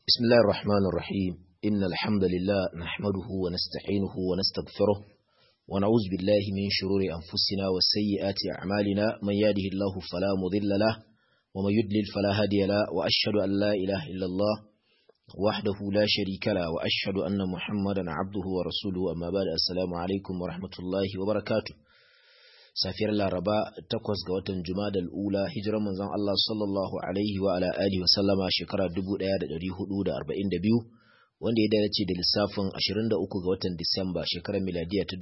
بسم الله الرحمن الرحيم إن الحمد لله نحمده ونستعينه ونستغفره ونعوذ بالله من شرور أنفسنا وسيئات أعمالنا من يهده الله فلا مضل له ومن يضلل فلا هادي له وأشهد أن لا إله إلا الله وحده لا شريك له وأشهد أن محمدا عبده ورسوله أما بعد السلام عليكم ورحمة الله وبركاته safiyar laraba takwas ga watan jumadal ula hijirar manzon Allah sallallahu alaihi wa ala alihi wa sallama shekara 1442 wanda ya dace da lissafin 23 ga watan Disamba shekarar miladiya ta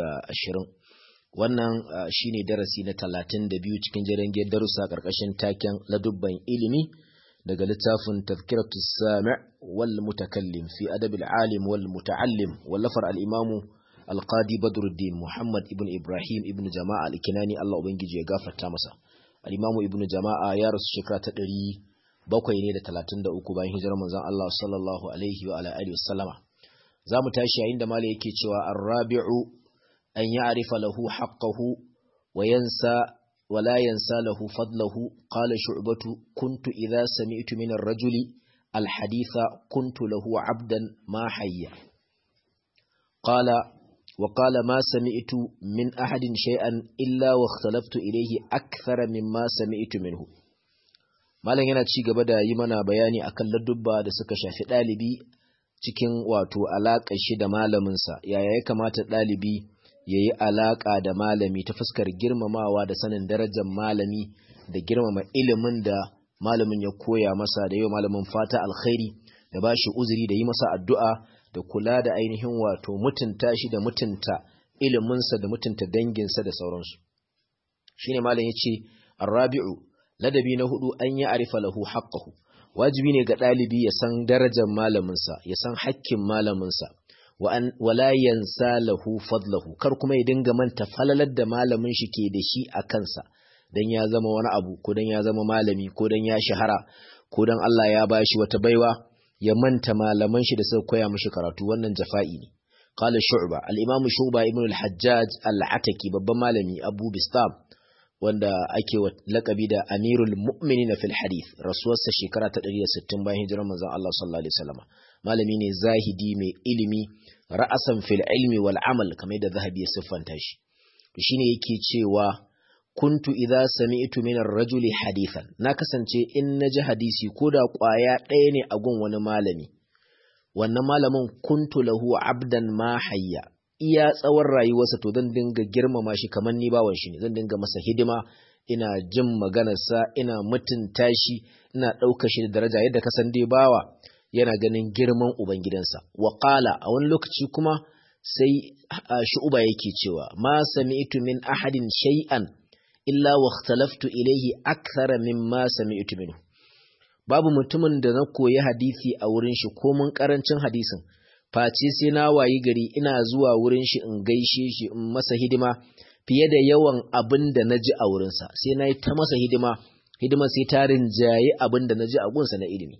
2020 wannan shine darasi na 32 cikin jerin darussa karkashin taken ladubban ilimi daga littafin tazkiratu sami' wal mutakallim fi adabil alim wal muta'allim wallafar al-imamu alqadi badruddin muhammad ibn ibrahim ibn jama'a al-kinani Allah ubangiji ya gafarta masa al-imamu ibn jama'a ya rasu shekara ta ɗari bakwai ne da talatin da uku bayan hijirar manzon Allah sallallahu alaihi wa ala alihi wasallama zamu tashi yayin da malai yake cewa ar-rabi'u an ya'rifa lahu haqqahu wa yansa wa la yansa lahu fadlahu qala shu'batu kuntu idha sami'tu min ar-rajuli al-haditha kuntu lahu 'abdan ma hayya qala وقال ما سمعت من أحد شيئا إلا واختلفت إليه أكثر مما سمعت منه malam yana ci gaba da yi mana bayani akan ladubba da suka shafi ɗalibi cikin wato alaƙa shi da malaminsa yaya ya kamata ɗalibi ya yi alaƙa da malami ta fuskar girmamawa da sanin darajar malami da girmama ilimin da malamin ya koya masa da yi malamin fata alkhairi da ba shi uzuri da yi masa addu'a da kula da ainihin wato mutunta shi da mutunta iliminsa da mutunta danginsa da sauransu shine malam yace arabi'u ladabi na hudu an yi arifa lahu haqqahu wajibi ne ga dalibi ya san darajar malaminsa ya san hakkin malaminsa wa an wala yansa lahu fadlahu kar kuma ya dinga manta falalar da malamin shi ke da shi a kansa dan ya zama wani abu ko dan ya zama malami ko dan ya shahara ko dan Allah ya bashi wata baiwa ya manta malaman shi da suka koya mishi karatu wannan jafa'i ne qala shu'ba al-imam shu'ba ibn al-hajjaj al-ataki babban malami abu bistam wanda ake wa lakabi da amirul mu'minin fil hadith rasuwarsa shekara ta 160 bayan hijirar manzon Allah sallallahu alaihi wasallam malami ne zahidi mai ilimi ra'asan fil ilmi wal amal kamar da zahabi ya siffanta shi to shine yake cewa kuntu idza sami'tu min ar-rajuli hadithan na kasance in naji hadisi ko da kwaya ɗaya ne a gun wani malami wannan malamin kuntu lahu abdan ma hayya iya tsawon rayuwarsa to zan dinga girmama shi kamar ni bawan shi ne zan dinga masa hidima ina jin maganarsa ina mutunta shi ina ɗauka shi da daraja yadda ka san dai bawa yana ganin girman ubangidansa wa qala a wani lokaci kuma sai shu'uba yake cewa ma sami'tu min ahadin shay'an illa wa ikhtalaftu ilayhi akthara mimma sami'tu minhu babu mutumin da na koyi hadisi a wurin shi ko mun karancin hadisin face sai na wayi gari ina zuwa wurin shi in gaishe shi in masa hidima fiye da yawan abin da naji a wurinsa sai na yi ta masa hidima hidima sai ta rinjaye abin da naji a gunsa na ilimi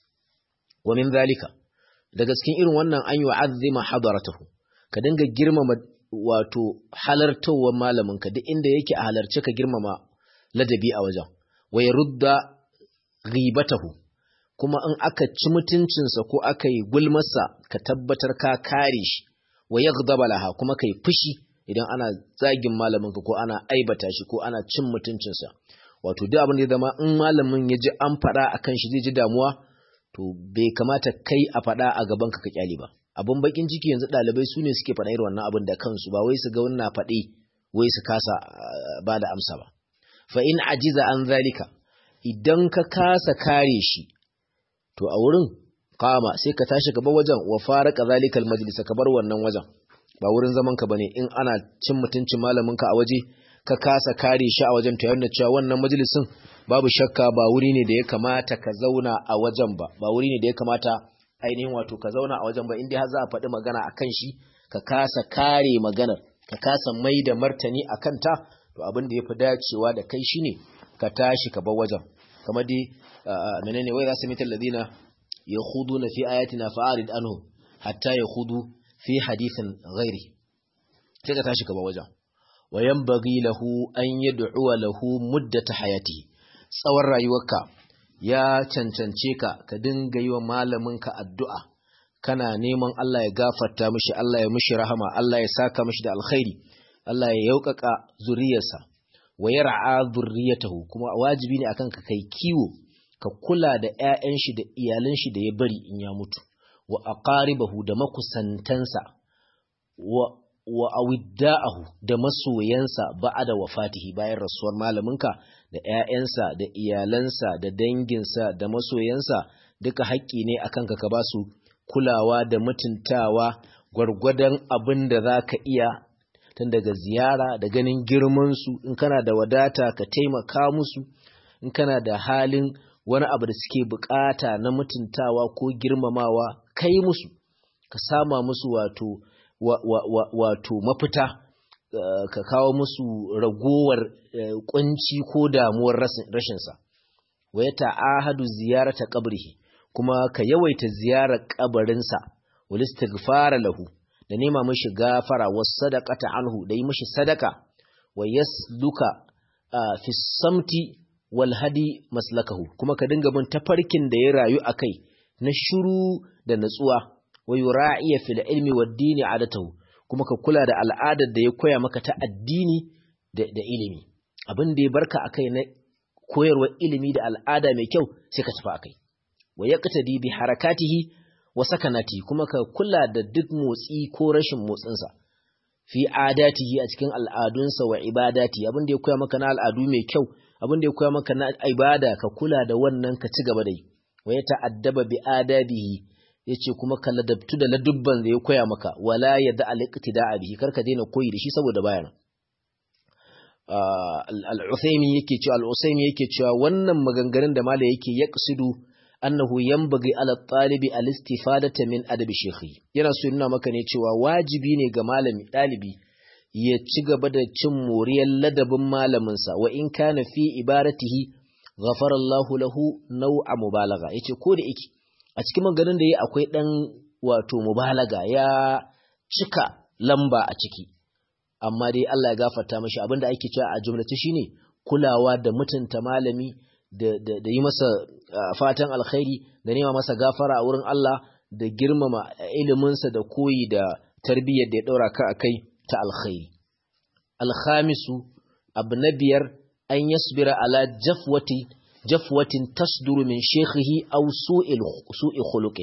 wa min zalika daga cikin irin wannan an yu'azzima hadaratahu ka dinga girmama wato halartowar malaminka duk inda yake a halarci ka girmama ladabi a wajen wa ya rudda ghibatahu kuma in aka ci mutuncinsa ko aka yi gulmarsa ka tabbatar ka kare shi wa yaghdaba laha kuma kai fushi idan ana zagin malaminka ko ana aibata shi ko ana cin mutuncinsa wato duk abin da zama in malamin ya ji an faɗa akan shi zai ji damuwa to bai kamata kai a faɗa a gaban ka ka kyale ba abin bakin ciki yanzu ɗalibai su ne suke faɗa irin wannan abin da kansu ba wai su ga wannan faɗi wai su kasa ba da amsa ba fa in ajiza an zalika idan ka kasa kare shi to a wurin kama sai ka tashi gaba wajen wa fara kazalikal majalisa ka bar wannan wajen ba wurin zaman ka bane in ana cin mutuncin malamin ka a waje ka kasa kare shi a wajen to yana cewa wannan majalisin babu shakka ba wuri ne da ya kamata ka zauna a wajen ba ba wuri ne da ya kamata ainihin wato ka zauna a wajen ba inda har za a faɗi magana a kan shi ka kasa kare maganar ka kasa mai da martani a kanta to abin da ya fi dacewa da kai shi ne ka tashi ka bar wajen kamar dai menene wai za su mitar ladina ya hudu na fi ayatina fa'arid anhu hatta ya hudu fi hadithin ghairi sai ka tashi ka bar wajen wa yanbaghi lahu an yad'u lahu muddata hayatihi tsawon rayuwarka ya cancance ka ka dinga yi wa malaminka addu'a kana neman Allah ya gafarta mishi Allah ya mishi rahama Allah ya saka mishi da alkhairi Allah ya yaukaka zuriyarsa wa yar'a zurriyatahu kuma wajibi ne akan ka kai kiwo ka kula da ƴaƴan shi da iyalan shi da ya bari in ya mutu wa aqaribahu da makusantansa wa wa awidda'ahu da masoyansa ba'da wafatihi bayan rasuwar malaminka da ƴaƴansa da iyalansa da danginsa da masoyansa duka haƙƙi ne akan ka ka ba su kulawa da mutuntawa gwargwadon abin da za ka iya tun daga ziyara da ganin girmansu in kana da wadata ka taimaka musu in kana da halin wani abu da suke bukata na mutuntawa ko girmamawa kai musu ka sama musu wato wato mafita ka kawo musu ragowar kunci ko damuwar rashinsa wa ya ta'ahadu ziyarata qabrihi kuma ka yawaita ziyarar kabarinsa wal istighfara lahu da nema mishi gafara was sadaqata anhu da yi mishi sadaka wa yasluka fi samti wal hadi maslakahu kuma ka dinga bin tafarkin da ya rayu akai na shiru da natsuwa wa yura'iya fil ilmi wad dini adatahu kuma ka kula da al'adar da ya koya maka ta addini da, da ilimi abin da ya barka akai na koyarwar ilimi da al'ada mai kyau sai ka tafi akai wa yaqtadi bi harakatihi wa sakanati kuma ka kula da duk motsi ko rashin motsinsa fi adatihi a cikin al'adunsa wa ibadati abin da ya koya maka na al'adu mai kyau abin da ya koya maka na ibada ka kula da wannan ka ci gaba da yi wa ya ta'addaba bi adabihi yace kuma ka ladabtu da ladubban da ya koya maka wala yada al-iqtida'a bihi karka daina koyi da shi saboda bayan al-Uthaymeen yake cewa al-Usaymi yake cewa wannan maganganun da mala yake yaqsidu annahu yanbaghi ala talibi al-istifadata min adabi shaykhi yana so nuna maka ne cewa wajibi ne ga malami dalibi ya ci gaba da cin moriyar ladabin malaminsa wa in kana fi ibaratihi ghafara Allahu lahu naw'a mubalagha yace ko da yake a cikin maganin da yayi akwai dan wato mubalaga ya cika lamba a ciki amma dai Allah ya gafarta mashi abinda ake cewa a jumlace shine kulawa da mutunta malami da, da, da yi masa uh, fatan alkhairi da nema masa gafara a wurin Allah da girmama iliminsa da koyi da tarbiyyar da ya ɗaura ka a kai ta alkhairi. Alkhamisu abu na biyar an yasbira ala jafwati jafwatin tasduru min shekhihi aw su'i khuluqin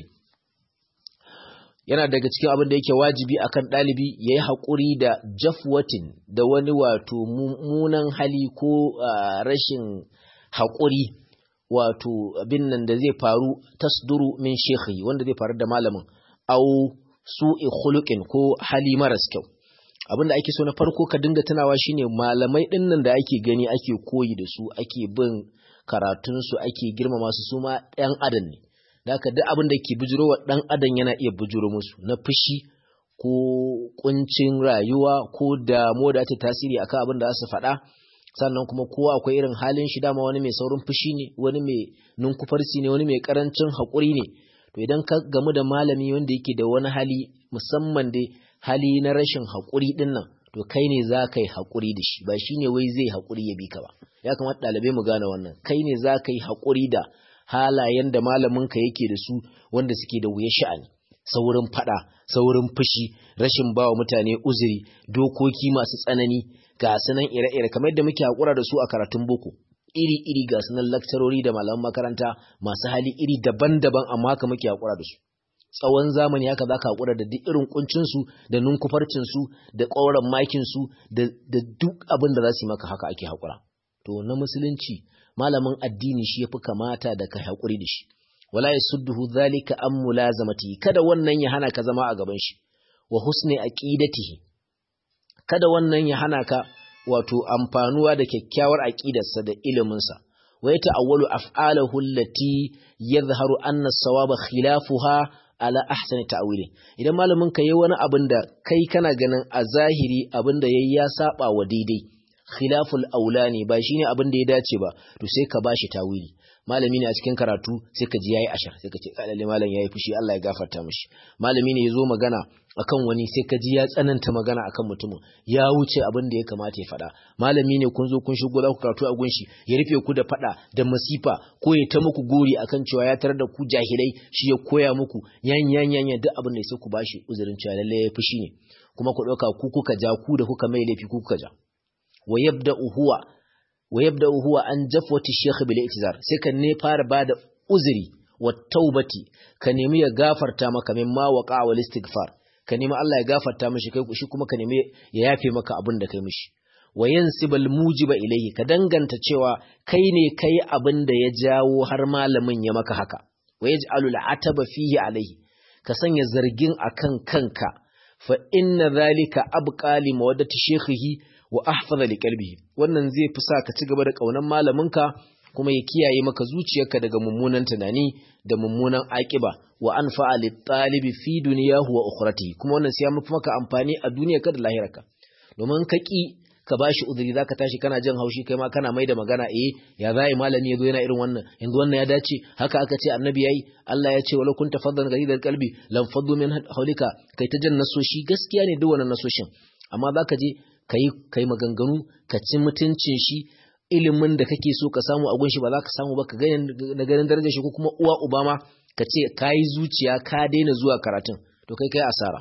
yana daga cikin abin da yake wajibi akan ɗalibi ya yi haƙuri da jafwatin da wani wato mummunan hali ko uh, rashin haƙuri wato abin nan da zai faru tasduru min shekhi wanda zai faru da malamin au su'i khuluqin ko hali maras kyau abinda ake so na farko ka dinga tunawa shine malamai din nan da ake gani ake koyi da su ake bin karatun su ake girmama su su ma ɗan adam ne da haka duk abin da ke bujuro wa ɗan adam yana iya bujuro musu na fushi ko kuncin rayuwa ko damuwa da ta tasiri akan abin da za su faɗa sannan kuma kowa akwai irin halin shi dama wani mai saurin fushi ne wani mai nunkufarsi ne wani mai karancin haƙuri ne to idan ka gamu da malami wanda yake da wani hali musamman dai hali na rashin haƙuri ɗin nan to kai ne za ka yi haƙuri da shi ba shi ne wai zai haƙuri ya bi ka ba ya kamata ɗalibai mu gane wannan kai ne za ka yi haƙuri da halayen da malaminka yake da su wanda suke da wuya sha'ani saurin faɗa saurin fushi rashin bawa mutane uzuri dokoki masu tsanani ga sunan ire-ire kamar yadda muke haƙura da su a karatun boko iri-iri ga sunan lakcarori da malaman makaranta masu hali iri daban-daban amma haka muke haƙura da su tsawon zamani haka za ka haƙura da duk irin kuncinsu da nunkufarcinsu da ƙauran makinsu da duk abin da za su yi maka haka ake haƙura to na musulunci malamin addini shi ya fi kamata da ka haƙuri da shi wala ya sudduhu zalika an mulazamati kada wannan ya hana ka zama a gaban shi wa husni aqidatihi kada wannan ya hana ka wato amfanuwa da kyakkyawar aqidarsa da iliminsa wa ya ta'awwalu af'alahu allati yadhharu anna as-sawaba khilafuha ala ahsani ta'wili idan malamin ka yayi wani abin da kai kana ganin a zahiri abin da yayi ya saba wa daidai khilaful aula ne ba shine abin da ya dace ba to sai ka bashi tawili malami ne a cikin karatu sai ka ji yayi ashar sai ka ce lalle malam yayi fushi Allah ya gafarta mishi malami ne yazo magana akan wani sai ka ji ya tsananta magana akan mutumin ya wuce abin da ya kamata ya faɗa malami ne kun zo kun shigo za ku karatu a gunshi ya rufe ku da faɗa da masifa ko ya ta muku gori akan cewa ya tarar da ku jahilai shi ya koya muku yan yan yan duk abin da sai ku bashi uzurin cewa lalle ya fushi ne kuma ku ɗauka ku kuka ja ku da kuka mai laifi ku kuka ja wa yabda huwa wa yabda huwa an jafwati shaykh bil i'tizar sai ka ne fara bada uzuri wa taubati ka nemi ya gafarta maka min ma waqa wal istighfar ka nemi Allah ya gafarta mishi kai shi kuma ka nemi ya yafe maka abin da kai mishi wa yansibal mujiba ilayhi ka danganta cewa kai ne kai abin da ya jawo har malamin ya maka haka wa yaj'alul ataba fihi alayhi ka sanya zargin akan kanka fa inna dhalika abqa li mawaddati shaykhihi wa ahfaza li qalbihi wannan zai fi sa ka ci gaba da kaunan malaminka kuma ya kiyaye maka zuciyarka daga mummunan tunani da mummunan aƙiba wa anfa'a lit talibi fi dunyahu wa ukhratihi kuma wannan sai ya mafi maka amfani a duniyarka da lahirarka domin ka ki ka bashi uzuri zaka tashi kana jin haushi kai ma kana mai da magana eh ya zai malami yazo yana irin wannan yanzu wannan ya dace haka aka ce annabi yayi Allah ya ce wala kunta faddan ghalidal qalbi lam faddu min hawlika kai ta jan nasoshi gaskiya ne duk wannan nasoshin amma zaka je kai kai maganganu ka ci mutuncin shi ilimin da kake so ka samu a gunshi ba za ka samu ba ka gani na ganin darajar shi ko kuma uwa uba ma ka ce ka yi zuciya ka daina zuwa karatun to kai kai asara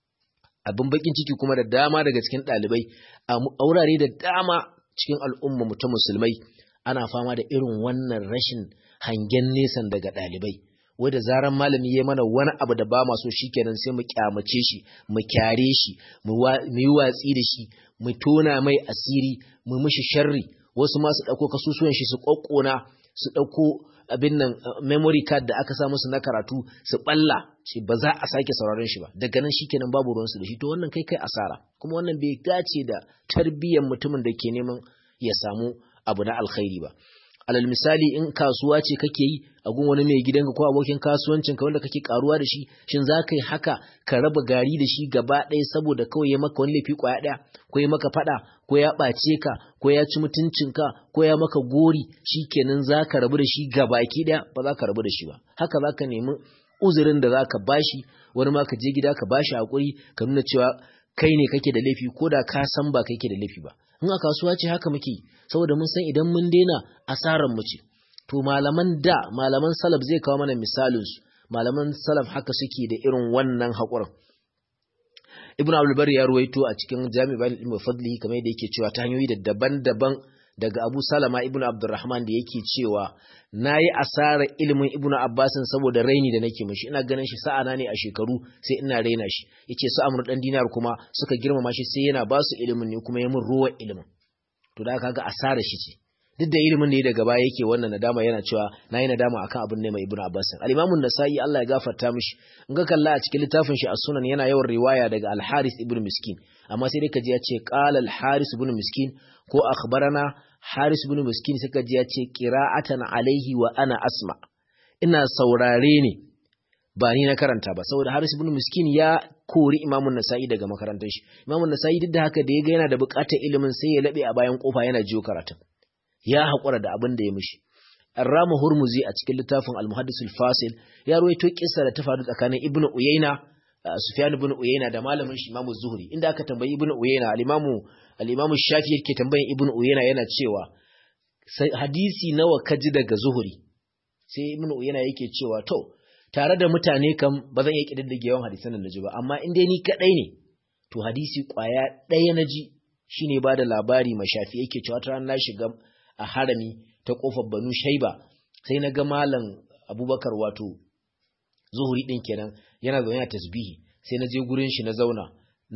abin bakin ciki kuma da dama daga cikin ɗalibai a wurare da dama cikin al'umma mu ta musulmai ana fama da irin wannan rashin hangen nesan daga ɗalibai wai da zaran malami ya mana wani abu da ba maso shikenan sai mu kyamace shi mu kyare shi mu yi watsi da shi mu tona mai asiri mu mishi sharri wasu ma su ɗauko kasusuwan shi su ƙwaƙƙona su ɗauko abin nan memory card da aka sa musu na karatu su ɓalla ce ba za a sake sauraron shi ba daga nan shikenan babu ruwansu da shi to wannan kai kai asara kuma wannan bai dace da tarbiyyar mutumin da ke neman ya samu abu na alkhairi ba alal misali in kasuwa ce kake yi a gun wani mai gidanka ko abokin kasuwancin ka wanda kake karuwa da shi shin za ka yi haka ka raba gari da shi gaba ɗaya saboda kawai ya maka wani laifi kwaya ɗaya ko ya maka faɗa ko ya ɓace ka ko ya ci mutuncinka ko ya maka gori shi kenan za ka rabu da shi gabaki ɗaya ba za ka rabu da shi ba haka za ka nemi uzurin da za ka bashi wani ma ka je gida ka bashi haƙuri ka nuna cewa kai ne kake da laifi ko da ka san ba kai ke da laifi ba in a kasuwa ce haka muke saboda mun san idan mun daina asaran mu ce to malaman da malaman salaf zai kawo mana misalin su malaman salaf haka suke da irin wannan haƙurin ibn abdul bari ya ruwaito a cikin jami'an ilmi fadli kamar yadda yake cewa ta hanyoyi da daban-daban daga abu salama ibn abdurrahman da yake cewa na yi asarar ilimin ibn abbasin saboda raini da nake mashi ina ganin shi sa'ana ne a shekaru sai ina raina shi yace su amur dan dinar kuma suka girmama shi sai yana ba su ilimin ne kuma ya mun ruwan ilimin to da kaga asarar shi ce duk da ilimin da ya daga baya yake wannan nadama yana cewa na yi nadama akan abin ne mai ibn abbasin al-imam an-nasa'i Allah ya gafarta mishi in ga kalla a cikin littafin shi as-sunan yana yawan riwaya daga al-haris ibn miskin amma sai dai kaji ya ce qala al-haris ibn miskin ko akhbarana haris ibn miskin sai kaji ya ce qira'atan alaihi wa ana asma ina saurare ne ba ni na karanta ba saboda haris ibn miskin ya kori imamun nasa'i daga makarantar shi imamun nasa'i duk da haka da ya ga yana da buƙatar ilimin sai ya labe a bayan kofa yana jiyo karatun ya haƙura da abin da ya mishi Rama Hurmuzi a cikin littafin Al-Muhaddis al-Fasil ya ruwaito kissa da ta faru tsakanin Ibn Uyayna Sufyan ibn Uyayna da malamin shi Imam Zuhri inda aka tambayi Ibn Uyayna al-Imam al-Imam Shafi yake tambayin Ibn Uyayna yana cewa hadisi nawa ka ji daga Zuhri sai Ibn Uyayna yake cewa to tare da mutane kam ba zan iya kididdige yawan hadisan da naji ba amma in dai ni kadai ne to hadisi kwaya ɗaya naji shine ba da labari ma Shafi yake cewa ta na shiga a harami ta kofar Banu Shaiba sai na ga malam Abubakar wato Zuhuri din kenan yana zaune a tasbihi sai na je gurin shi na zauna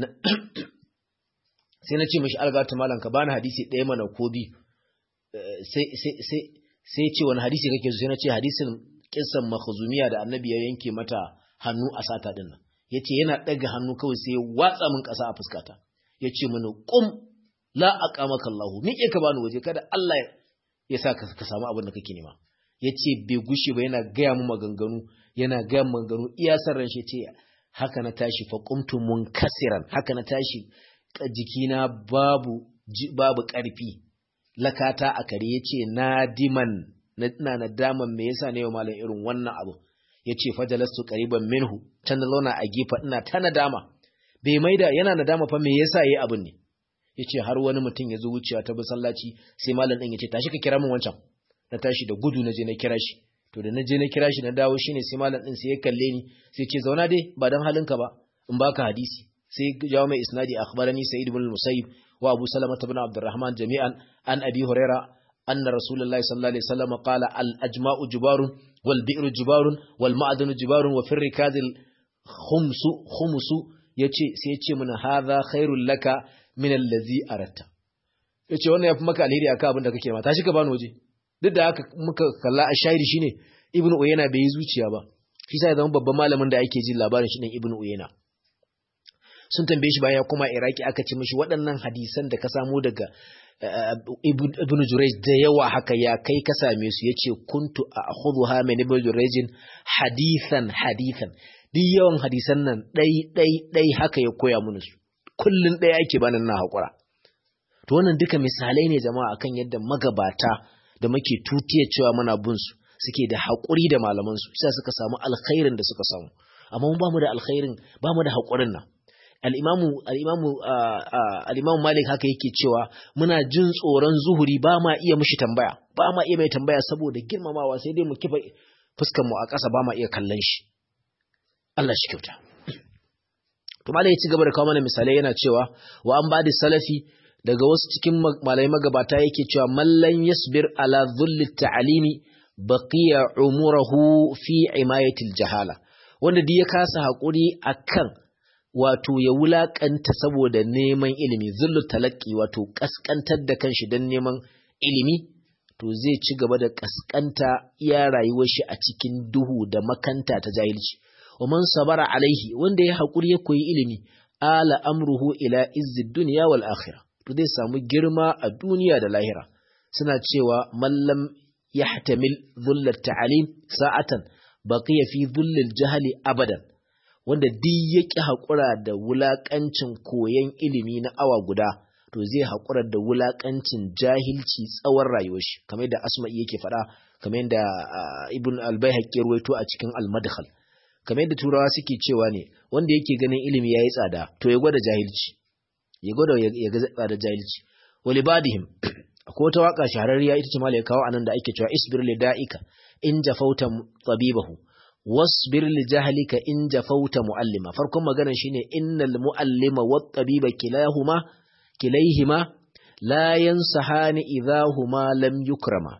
sai na ce mishi algata malam ka bani hadisi ɗaya mana ko bi sai sai sai sai ce wani hadisi kake so sai na ce hadisin kissan makhzumiya da annabi ya yanke mata hannu a sata din nan yace yana ɗaga hannu kawai sai ya watsa min ƙasa a fuskata yace mini qum la aqamaka Allahu ni ka bani waje kada Allah ya sa ka samu abin da kake nema yace bai gushe ba yana gaya mu maganganu yana gaya mu maganganu iya san ran shi ce haka na tashi fa qumtu munkasiran haka na tashi jikina babu babu karfi lakata a kare yace nadiman ina nadama me yasa ne malam irin wannan abu yace fajalastu qariban minhu can da zauna a gefa ina ta nadama bai maida yana nadama fa me yasa yayi abin ne yace har wani mutum ya zo wucewa ta masallaci sai malam din yace tashi ka kira min wancan na tashi da gudu na je na kira shi to da na je na kira shi na dawo shine sai malam din sai ya kalle ni sai ce zauna dai ba dan halinka ba in baka hadisi sai jawo mai isnadi akhbarani sa'id ibn al-musayyib wa abu salama ibn abdurrahman jami'an an abi huraira anna rasulullahi sallallahu alaihi wasallam qala al-ajma'u jubarun wal bi'ru jubarun wal ma'danu jubarun wa firri kadhil khumsu khumsu yace sai yace mun hadha khairul laka min allazi aratta yace wannan yafi maka alheri akan abin da kake ma tashi ka bani waje duk da haka muka kalla a shairi shine ibnu uyayna bai yi zuciya ba shi sai zama babban malamin da ake jin labarin shi din ibnu uyayna sun tambaye shi bayan kuma iraki aka ce mishi waɗannan hadisan da ka samu daga ibnu jurayj da yawa haka ya kai ka same su yace kuntu akhudhuha min ibnu jurayj hadithan hadithan duk yawan hadisan nan dai dai dai haka ya koya mun su kullun dai ake bani na hakura to wannan duka misalai ne jama'a akan yadda magabata da muke tutiyar cewa muna bin su suke da haƙuri da malaman su sai suka samu alkhairin da suka samu amma mun bamu da alkhairin bamu da haƙurin nan al-imamu al-imamu al-imamu Malik haka yake cewa muna jin tsoron zuhuri ba ma iya mishi tambaya ba ma iya mai tambaya saboda girmamawa sai dai mu kifa fuskar mu a ƙasa ba ma iya kallon shi Allah shi kyauta to malai ya ci gaba da kawo mana misalai yana cewa wa an bada salafi daga wasu cikin malai magabata yake cewa mallan yasbir ala dhulli ta'alimi baqiya umurahu fi imayatil jahala wanda duk ya kasa hakuri akan wato ya wulakanta saboda neman ilimi zullu talaqi wato kaskantar da kanshi dan neman ilimi to zai ci gaba da kaskanta iya rayuwar shi a cikin duhu da makanta ta jahilci wa man sabara alaihi wanda ya hakuri ya koyi ilimi ala amruhu ila izzid dunya wal akhirah to zai samu girma a duniya da lahira suna cewa mallam yahtamil dhullat ta'alim sa'atan baqiya fi dhullil jahli abadan wanda duk yaki hakura da wulakancin koyon ilimi na awa guda to zai hakura da wulakancin jahilci tsawon rayuwar shi kamar da asma'i yake faɗa kamar da ibn al-baihaqi ruwaito a cikin al-madkhal kamar da turawa suke cewa ne wanda yake ganin ilimi yayi tsada to ya gwada jahilci ya gwada ya ga tsada jahilci walibadihim akwai wata waka shahararriya ita ce ma ya kawo anan da ake cewa isbir li da'ika in jafauta tabibahu wasbir li jahlika in jafauta muallima farkon maganar shine innal muallima wat tabiba kilahuma kilayhima la yansahani idahuma lam yukrama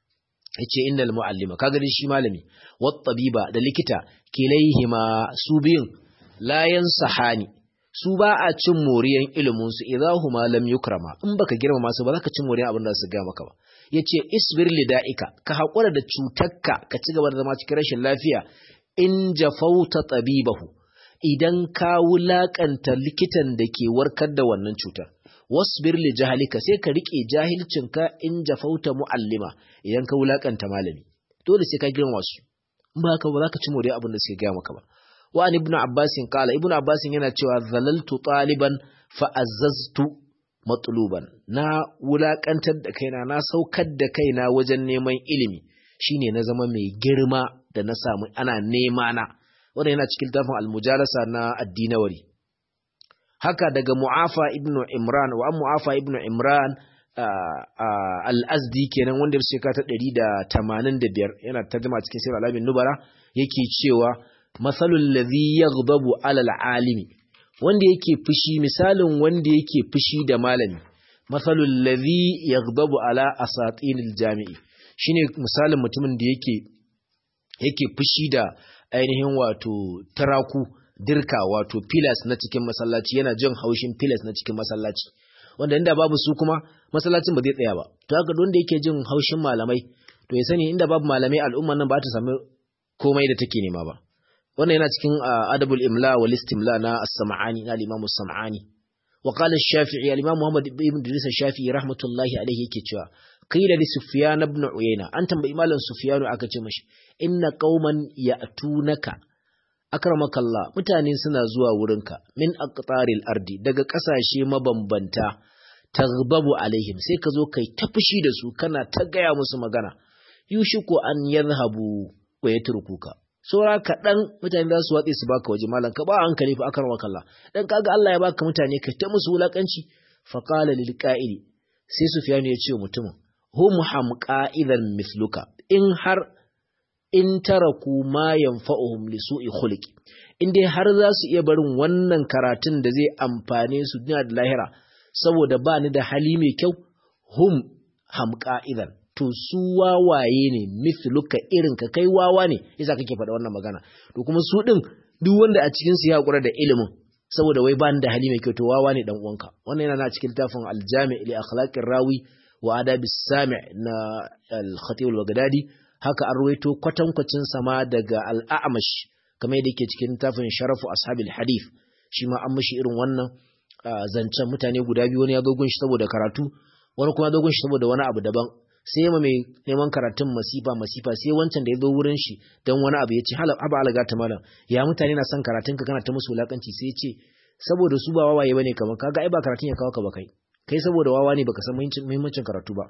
yace innal muallima kaga shi malami wat tabiba da likita kilayhima su biyun la yansahani su ba a cin moriyan ilimin su idahuma lam yukrama in baka girmama su ba za ka cin moriyan abin da su ga maka ba yace isbir lida'ika ka hakura da cutarka ka ci gaba da zama cikin rashin lafiya in jafauta tabibahu idan ka wulakanta likitan da ke warkar da wannan cutar wasbir li jahalika sai ka rike jahilcinka in jafauta muallima idan ka wulakanta malami dole sai ka girmama su in ba haka ba za ka ci moriyan abin da suke ga maka ba wa an ibnu abbasin kala ibnu abbasin yana cewa zalaltu taliban fa azzaztu matluban na wulakantar da kaina na saukar da kaina wajen neman ilimi shine na zama mai girma da na samu ana nema na wannan yana cikin tafin almujalasa na addinawari haka daga mu'afa ibnu imran wa mu'afa ibnu imran al-azdi kenan wanda ya shekara ta 185 yana tarjuma cikin sirr alamin nubara yake cewa masalul ladhi yaghdabu alal alimi wanda yake fushi misalin wanda yake fushi da malami masalul ladhi yaghdabu ala asatinil jami'i shine misalin mutumin da yake yake fushi da ainihin wato taraku dirka wato pillars na cikin masallaci yana jin haushin pillars na cikin masallaci wanda inda babu su kuma masallacin ba zai tsaya ba to haka wanda yake jin haushin malamai to ya sani inda babu malamai al'umman nan ba ta samu komai da take nema ba wannan yana cikin adabul imla wal istimla na as-sam'ani na al-imam as-sam'ani wa qala ash-shafi'i al-imam muhammad ibn idris ash-shafi'i rahmatullahi alayhi yake cewa qila li sufyan ibn uyayna an tambayi malam sufyan aka ce mashi inna qauman ya'tunaka akramakallah mutane suna zuwa wurinka min aqtaril ardi daga kasashe mabambanta taghdabu alaihim sai ka zo kai ta fushi da su kana ta gaya musu magana yushiku an yadhhabu wa yatrukuka saura kaɗan mutane za su watse su baka waje malam ka ba hankali fa akan wakalla dan kaga Allah ya baka mutane ka ta musu wulakanci fa qala lil qa'ili sai Sufyan ya ce mutumin hum hamqa idan misluka in har in taraku ma yanfa'uhum li su'i khuluqi in dai har za su iya barin wannan karatun da zai amfane su duniya da lahira saboda ba ni da hali mai kyau hum hamqa idan to su wawaye ne mithluka irin ka kai wawa ne yasa kake faɗa wannan magana to kuma su din duk wanda a cikin su ya hakura da ilimin saboda wai ba ni da hali mai kyau to wawa ne dan uwanka wannan yana na cikin tafin aljami' li akhlaqir rawi wa adabis sami' na al-khatib al-baghdadi haka an ruwaito kwatankwacin sama daga al-a'mash kamar yadda yake cikin tafin sharafu ashabil hadith shi ma an mishi irin wannan zancen mutane guda biyu wani ya dogon shi saboda karatu wani kuma dogon shi saboda wani abu daban sai ma mai neman karatun masifa masifa sai wancan da ya zo wurin shi don wani abu ya ce haba alaga ta malam ya mutane na son karatun ka kana ta musu wulakanci sai ya ce saboda su ba wawaye bane kamar kaga ai ba karatun ya kawo ka ba kai kai saboda wawa ne baka san muhimmancin karatu ba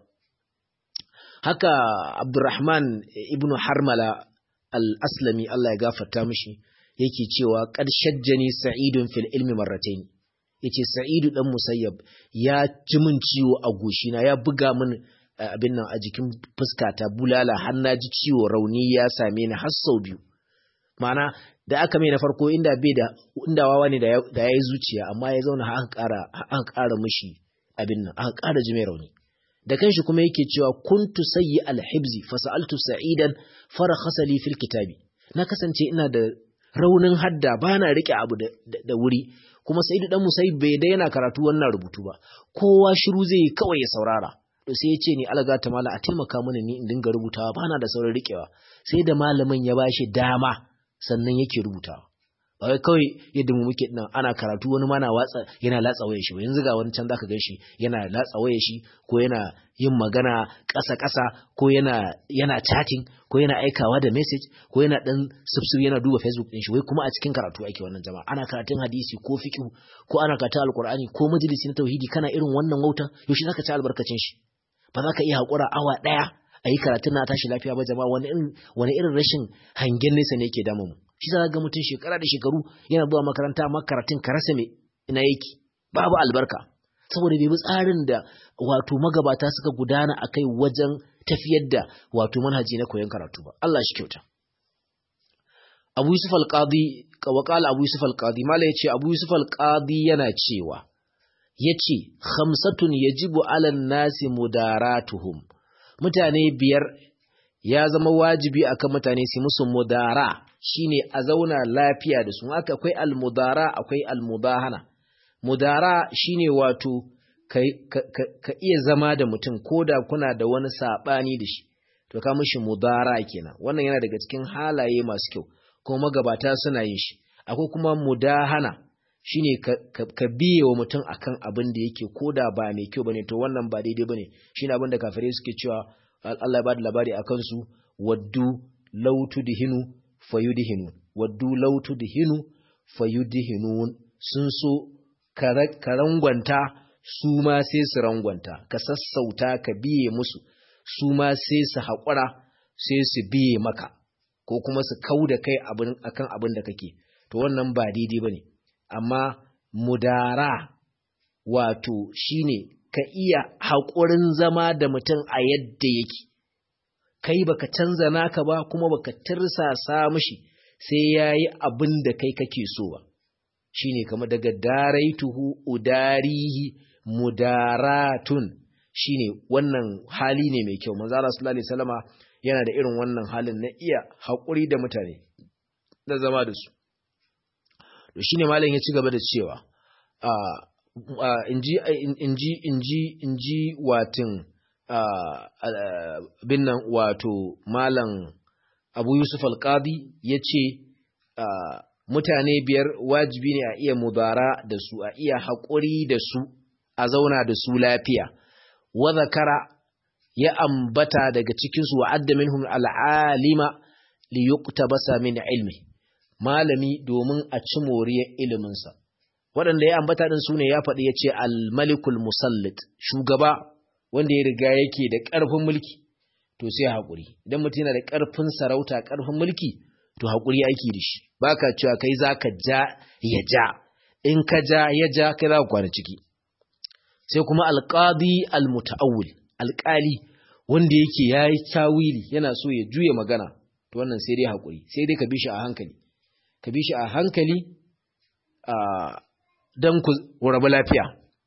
haka Abdurrahman ibn Harmala al-Aslami Allah ya gafarta mishi yake cewa qad shajjani sa'idun fil ilmi marratayn yace sa'idu dan musayyab ya ji min ciwo a goshina ya buga min abin nan a jikin fuskata bulala har na ji ciwo rauni ya same ni har sau biyu ma'ana da aka mai na farko inda bai da inda wawa ne da ya yi zuciya amma ya zauna aka ƙara aka ƙara mishi abin nan aka ƙara ji mai rauni da kanshi kuma yake cewa kuntu sayyi alhibzi fa sa'altu sa'idan farakhasa li fil kitabi na kasance ina da raunin hadda bana rike abu da, da, wuri kuma sa'idu dan musayyib bai da yana karatu wannan rubutu ba kowa shiru zai yi kawai ya saurara to sai ya ce ni alaga ta mala a taimaka mana ni in dinga rubutawa bana da sauran rikewa sai da malamin ya bashi dama sannan yake rubutawa ba wai kawai yadda mu muke nan ana karatu wani mana watsa yana latsa wayar shi yanzu ga wani can zaka gan shi yana latsa wayar shi ko yana yin magana ƙasa ƙasa ko yana yana chatting ko yana aikawa da message ko yana dan subscribe yana duba Facebook din shi wai kuma a cikin karatu ake wannan jama'a ana karatun hadisi ko fiqh ko ana karatun alqur'ani ko majalisi na tauhidi kana irin wannan wautan yaushe zaka ci albarkacin shi ba za ka iya haƙura awa ɗaya a yi karatun na tashi lafiya ba jama'a wani irin rashin hangen nesa ne yake damu mu shi za ga mutum shekara da shekaru yana zuwa makaranta amma karatun ka rasa me ina yake babu albarka saboda bai bi tsarin da wato magabata suka gudana a kai wajen tafiyar da wato manhaji na koyon karatu ba Allah shi kyauta Abu Yusuf al-Qadi wa Abu Yusuf al-Qadi mala yace Abu Yusuf al-Qadi yana cewa yace khamsatun yajibu 'alan nasi mudaratuhum mutane biyar ya zama wajibi akan mutane su musu mudara shine a zauna lafiya da su haka akwai almudara akwai almudahana mudara shine wato ka, ka, ka, ka iya zama da mutum ko da kuna da wani saɓani da shi to ka mishi mudara kenan wannan yana daga cikin halaye masu kyau kuma magabata suna yin shi akwai kuma mudahana shine ka, ka, ka biye wa mutum akan abin da yake ko da ba mai kyau bane to wannan ba daidai bane shine abin da kafirai suke cewa Allah ya bada labari akan su waddu law tudhinu fayudhinu waddu law tudhinu fayudhinun sun so ka rangwanta su ma sai su rangwanta ka sassauta ka biye musu su ma sai su haƙura sai su biye maka ko kuma su kau da kai akan abin da kake to wannan ba daidai bane amma mudara wato shine ka iya haƙurin zama da mutum a yadda yake kai baka canza naka ba kuma baka tirsasa mishi sai yayi abin da kai kake so ba shine kamar daga daraituhu udarihi mudaratun shine wannan hali ne mai kyau manzo Allah sallallahu alaihi wasallama yana da irin wannan halin na iya haƙuri da mutane da zama da su to shine malam ya ci gaba da cewa a inji inji inji inji watin bin nan wato malam abu yusuf alƙadi ya ce mutane biyar wajibi ne a iya mudara da su a iya haƙuri da su a zauna da su lafiya wa zakara ya ambata daga cikinsu wa adda minhum al'alima li yuqtabasa min ilmi malami domin a ci moriyar iliminsa waɗanda ya ambata ɗin su ne ya faɗi ya ce al-malikul musallit shugaba wanda ya riga yake da ƙarfin mulki to sai haƙuri idan mutum yana da ƙarfin sarauta ƙarfin mulki to haƙuri aiki da shi baka cewa kai zaka ja ya ja in ka ja ya ja kai za ka kwana ciki sai kuma alqadi almutaawwil alƙali wanda yake yayi tawili yana so ya juya magana to wannan sai dai haƙuri sai dai ka bi shi a hankali ka bi shi a hankali a dan ku rabu lafiya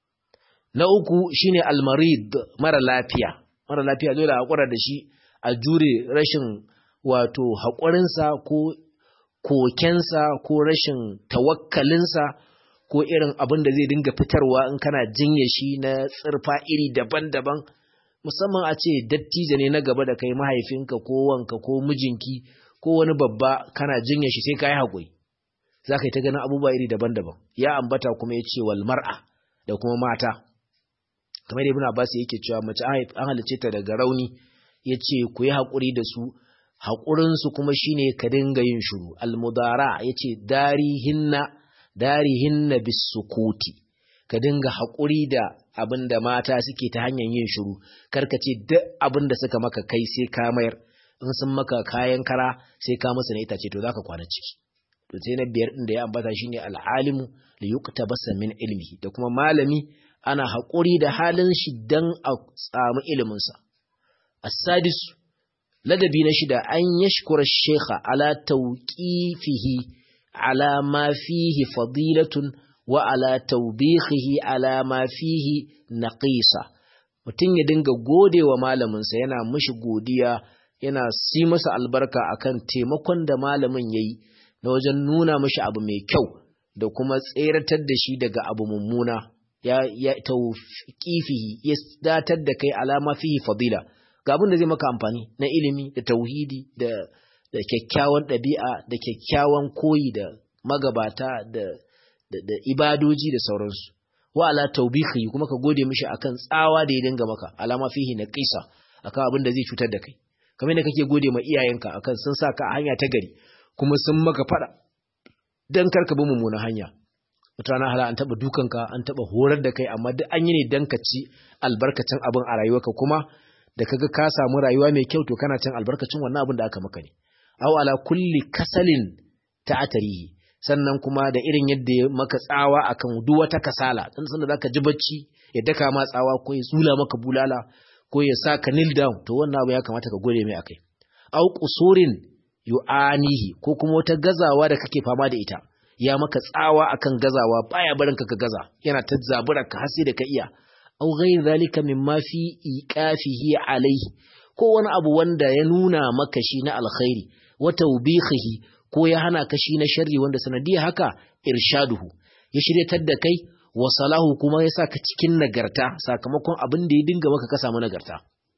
na uku shine almarid mara lafiya mara lafiya dole a hakura da shi a jure rashin wato haƙurinsa ko kokensa ko rashin tawakkalinsa ko irin abin da zai dinga fitarwa in kana jinye shi na tsirfa iri daban-daban musamman a ce dattijo ne na gaba da kai mahaifinka ko wanka ko mijinki ko wani babba kana jinye shi sai ka yi haƙuri za ka yi ta ganin abubuwa iri daban-daban ya ambata kuma ya ce wal mar'a da kuma mata kamar ibn Abbas yake cewa mace an halice ta daga rauni yace ku yi hakuri da su hakurin su kuma shine ka dinga yin shiru almudara yace darihinna darihinna bisukuti ka dinga hakuri da abinda mata suke ta hanyar yin shiru karka ce duk abinda suka maka kai sai ka mayar in sun maka kayan kara sai ka musu na itace to zaka kwana ciki to sai na biyar din da ya ambata shine al'alimu li yuktabasa min ilmihi da kuma malami ana haƙuri da halin shi don a samu iliminsa. As-sadis ladabi na shida an yashkura shekha ala tauƙifihi ala ma fihi fadilatun wa ala taubihihi ala ma fihi naqisa mutum ya dinga gode wa malaminsa yana mishi godiya yana si masa albarka akan taimakon da malamin yayi na wajen nuna mishi abu mai kyau da kuma tseratar da shi daga abu mummuna ya ya tawfiqihi ya datar da kai alama fihi fadila ga abin da zai maka amfani na ilimi da tauhidi da da kyakkyawan ɗabi'a da kyakkyawan koyi da magabata da da, da ibadoji da sauransu wa ala tawbihi kuma ka gode mishi akan tsawa da ya dinga maka alama fihi na qisa akan abin da zai cutar da kai kamar da kake gode ma iyayenka akan sun sa ka a hanya ta gari kuma sun maka fada dan karka bi mummunan hanya wata rana hala an taba dukanka an taba horar da kai amma duk an yi ne dan ka ci albarkacin abin a rayuwarka kuma da kaga ka samu rayuwa mai kyau to kana cin albarkacin wannan abin da aka maka ne aw ala kulli kasalin ta'atarihi sannan kuma da irin yadda ya maka tsawa akan duk wata kasala dan sanda zaka ji bacci ya daka ma tsawa ko ya tsula maka bulala ko ya sa ka kneel down to wannan abu ya kamata ka gode mai akai aw qusurin yu'anihi ko kuma wata gazawa da kake fama da ita ya maka tsawa akan gazawa baya barin ka ka gaza yana ta zabura ka har sai da ka iya aw ghayr zalika mimma fi iqafihi alayhi ko wani abu wanda ya nuna maka shi na alkhairi wa tawbihihi ko ya hana ka shi na sharri wanda sanadiyar haka irshaduhu ya shiryatar da kai wa salahu kuma ya sa ka cikin nagarta sakamakon abin da ya dinga maka ka samu nagarta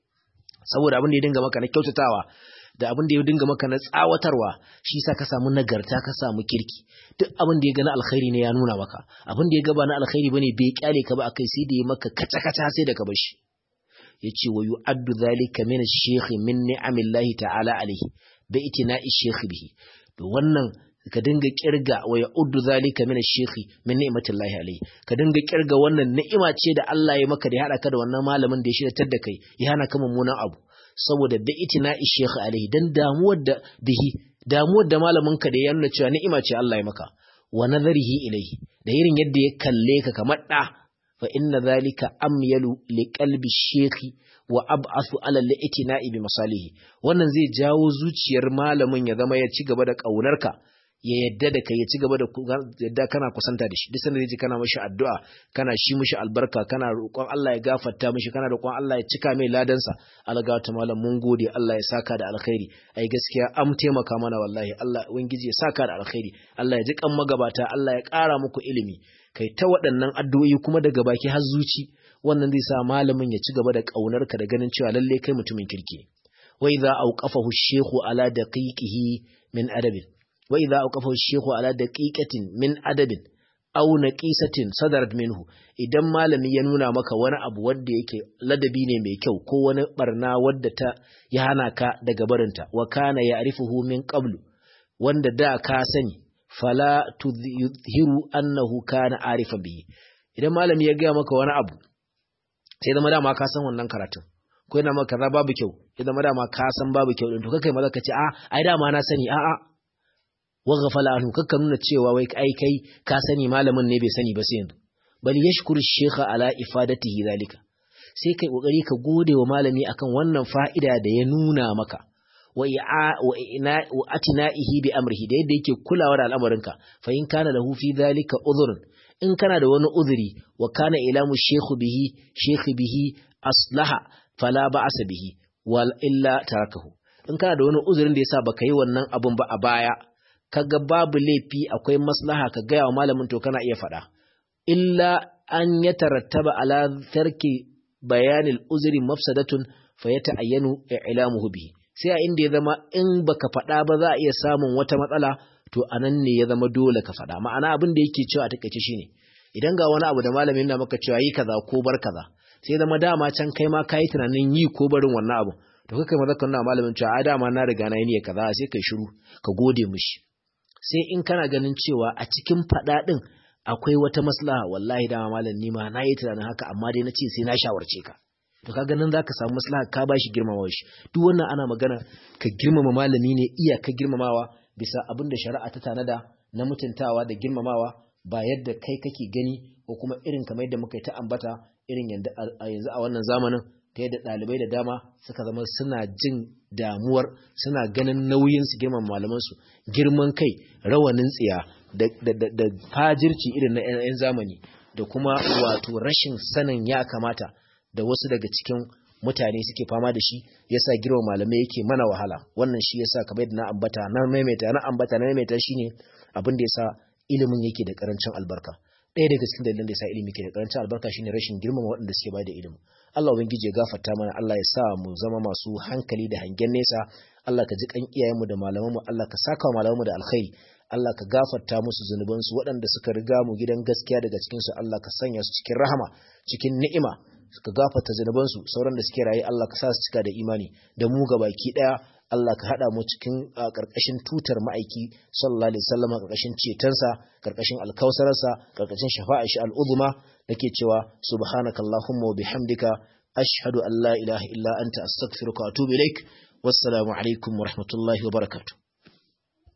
saboda abin da ya dinga maka na kyautatawa da abin da ya dinga maka na tsawatarwa shi sa ka samu nagarta ka samu kirki duk abin da ya ga na alkhairi ne ya nuna maka abin da ya ga ba na alkhairi bane bai kyale ka ba akai sai da ya maka kaca kaca sai da ka bar shi yace wa yu'addu dhalika min ash-shaykh min ni'amillahi ta'ala alayhi bi itina'i shaykh bihi to wannan ka dinga kirga wa ya'uddu zalika min ash-shaykh min ni'matillahi alayhi ka dinga kirga wannan ni'ima ce da Allah ya maka da ya hada ka da wannan malamin da ya shirya da kai ya hana ka mummunan abu saboda bi itina'i shaykh alayhi dan damuwar da bihi damuwar da malamin ka da ya nuna cewa ni'ima ce Allah ya maka wa nazarihi ilayhi da irin yadda ya kalle ka kamar da fa inna zalika amyalu liqalbi shaykh wa ab'asu ala al-itina'i bi masalihi wannan zai jawo zuciyar malamin ya zama ya ci gaba da kaunarka ya yadda da kai ya ci gaba da yadda kana kusanta da shi duk sanda zai kana mashi addu'a kana shi mishi albarka kana roƙon Allah ya gafarta mishi kana roƙon Allah ya cika mai ladansa alga ta malam mun gode Allah ya saka da alkhairi ai gaskiya am taimaka mana wallahi Allah ubangiji ya saka da alkhairi Allah ya ji kan magabata Allah ya ƙara muku ilimi kai ta waɗannan addu'o'i kuma daga baki har zuci wannan zai sa malamin ya ci gaba da ƙaunarka da ganin cewa lalle kai mutumin kirki ne wa idza awqafahu ash-shaykhu ala daqiqihi min adabin wa idza awqafahu ash-shaykhu ala daqiqatin min adabin aw naqisatin sadarat minhu idan malami ya nuna maka wani abu wanda yake ladabi ne mai kyau ko wani barna wadda ta ya hana ka daga barinta wa kana ya'rifuhu min qablu wanda da ka sani fala tudhiru annahu kana arifan bihi idan malami ya gaya maka wani abu sai zama dama ka san wannan karatun ko yana maka kaza babu kyau ya zama dama ka san babu kyau din to kai maza ka ce a ai dama na sani a a wa ghafala anhu kakka nuna cewa wai ai kai ka sani malamin ne bai sani ba sai yanzu bal yashkuru shaykha ala ifadatihi zalika sai kai kokari ka gode wa malami akan wannan fa'ida da ya nuna maka wa atina'ihi bi amrihi da yadda yake kulawa da al'amarinka fa in kana lahu fi dhalika udhrun in kana da wani uzuri wa kana ilamu shaykhu bihi shaykh bihi aslaha fala ba'sa bihi wal illa tarakahu in kana da wani uzurin da yasa baka yi wannan abun ba a baya kaga babu laifi akwai maslaha ka gaya wa malamin to kana iya faɗa illa an yatarattaba ala tarki bayanil uzri mafsadatun fa yata'ayyanu i'lamuhu bihi sai a inda ya zama in baka faɗa ba za a iya samun wata matsala to anan ne ya zama dole ka faɗa ma'ana abin da yake cewa a takaice shine idan ga wani abu da malamin na maka cewa yi kaza ko bar kaza sai zama dama can kai ma kayi tunanin yi ko barin wannan abu to kai maza kan malamin cewa a dama na riga na yi niyya kaza sai kai shiru ka gode mishi sai in kana ganin cewa a cikin faɗa ɗin akwai wata maslaha wallahi dama malam ni ma na yi tunanin haka amma dai na ce sai na shawarce ka to kaga nan zaka samu maslaha ka bashi girmamawa shi duk wannan ana magana ka girmama malami ne iya ka girmamawa bisa abin da shari'a ta tanada na mutuntawa da girmamawa ba yadda kai kake gani ko kuma irin kamar yadda muka yi ta ambata irin yanzu a wannan zamanin ta yadda ɗalibai da dama suka zama suna jin damuwar suna ganin nauyin su girman malamansu girman kai rawanin tsiya da fajirci irin na 'yan zamani da kuma wato rashin sanin ya kamata da wasu daga cikin mutane suke fama da shi yasa girma malamai yake mana wahala wannan shi yasa kamar yadda na ambata na maimaita na ambata na maimaita shine abin da yasa ilimin yake da karancin albarka ɗaya daga cikin dalilan da yasa ilimi ke da karancin albarka shine rashin girmama waɗanda suke bada ilimi Allah ubangiji ya gafarta mana Allah ya sa mu zama masu hankali da hangen nesa Allah ka ji kan iyayenmu da malamanmu Allah ka saka wa malamanmu da alkhairi Allah ka gafarta musu zunubansu waɗanda suka riga mu gidan gaskiya daga cikinsu Allah ka sanya su cikin rahama cikin ni'ima ka gafarta zunubansu sauran da suke raye Allah ka sa su cika da imani da mu baki daya Allah ka hada mu cikin karkashin tutar ma'aiki sallallahu alaihi wasallam karkashin cetonsa karkashin alkausararsa karkashin shafa'a shi al'uzma nake cewa subhanakallahumma wa bihamdika ashhadu an la ilaha illa anta astaghfiruka wa atubu ilaik wassalamu alaikum wa rahmatullahi wa barakatuh